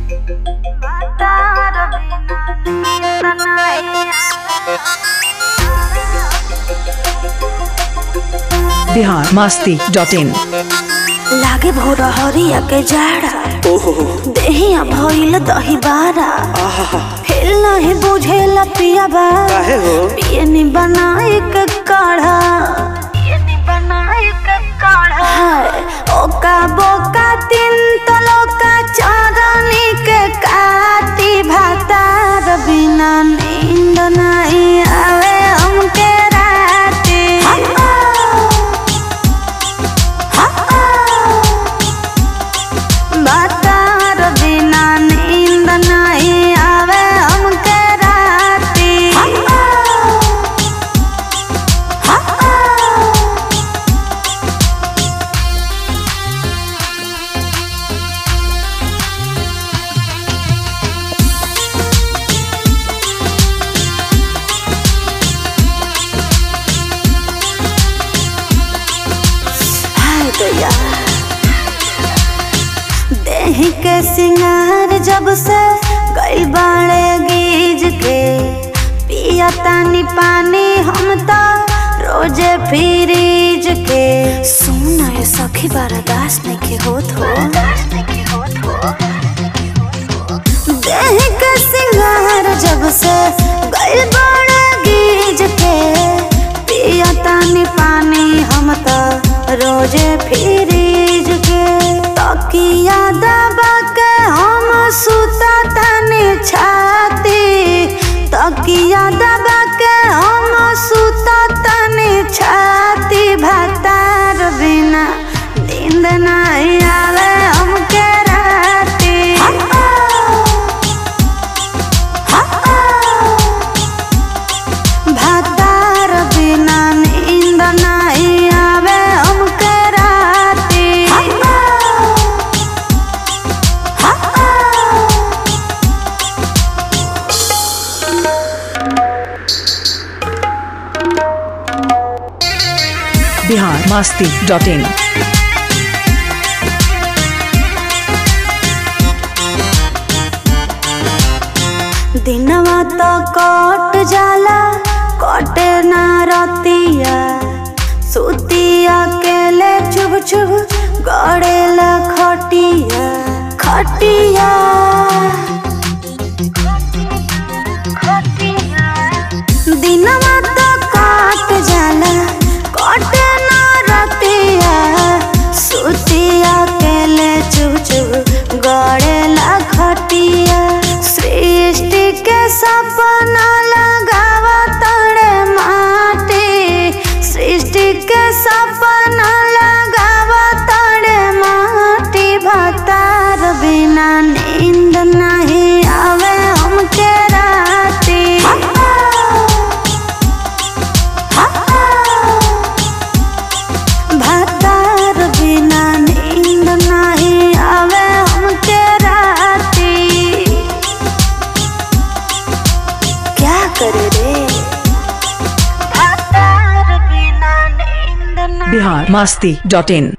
Bihar Masti dot in लागे भोर हरिया के जाड़ा देहिया भइल दही बारा हिल नहीं बुझेला पिया बा काहे हो पियनी बनाए के काढ़ा पियनी बनाए के काढ़ा हाय ओका बोका तीन तलोका चांदनी के काटी भातार बिना नींद नहीं आवे हमके राती बातार बिना नींद नहीं आवे हमके राती हाय दैया देह के सिंगार जब से गइल बाड़े गीज के पिया तानी पानी हम तो रोजे फ्रीज के सुन ये सखी बर्दाश्त नहीं के होत हो देह के सिंगार जब से गइल बाड़े गीज के पिया तानी पानी हम तो रोजे फ्रीज के तकिया दबा के हम सुता तानी छाती तकिया दबा के हम सुता तानी छाती भातार बिना नींद नहीं आवे हमके राती भातार बिना नींद नहीं आवे हमके राती बिहार मस्ती डॉट इन दिनवा तो कट जाला कटे ना रतिया सुतिया केले चुभ चुभ गड़ेला खटिया खटिया दिनवा तो कट जाला कटे ना रतिया सुतिया केले चुभ चुभ गड़ेला खटिया सृष्टि के सपना लगावा तड़े माटी सृष्टि के सपना लगावा तड़े माटी भतार बिना नींद नहीं आवे हमके राती भतार बिना नींद नहीं आवे हमके राती क्या करे रे भतार बिना नींद नहीं बिहार मस्ती डॉट इन